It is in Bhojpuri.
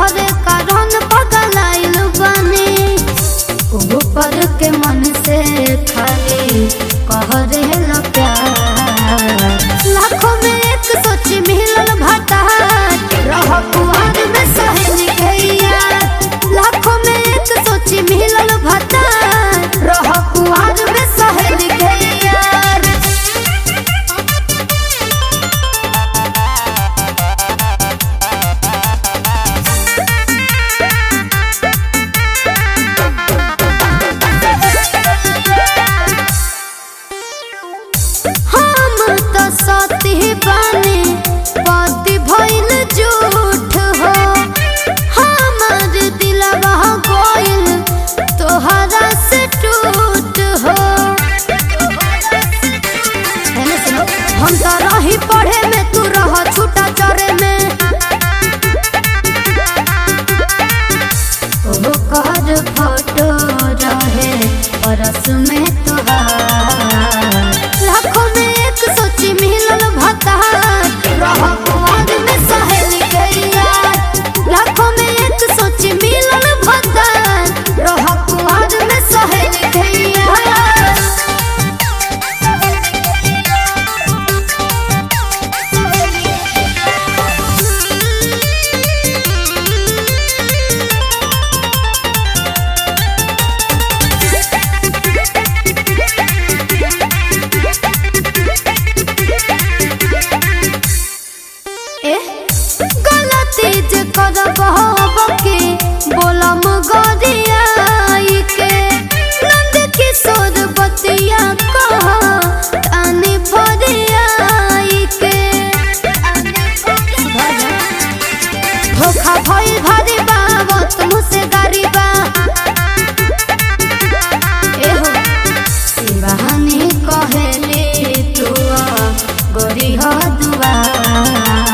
तोहरे कारण पगलाइल बनी ऊपर के मन से खाली कहरे ला प्यार लाखों में एक सोची मिलल भतार रह कुआर में सहज गैया लाखों में एक सोची मिलल भतार रह कुआर में सहज गैया हम तो सती बानी पति भइल झूठ हो हमार दिलवा गइल तोहरा से टूट हो हेने सुनो, हम तो रही पढ़े में तू रह छूटा चरे में ओ कर फोटो रहे परस में तोहार लाखों में एक सोची मिलल भतार रह कुआर में सहेल गैया लाखों में एक सोची मिलल भतार रह कुआर में सहेल गैया एह, गलती जे करब के बोलम गरियाई के नंद किशोर बतिया कह तानी भरियाई के धोखा भइल भारी बावत मुझसे गारी बा एहो शिवानी कहेली तू गोरी हो दुआ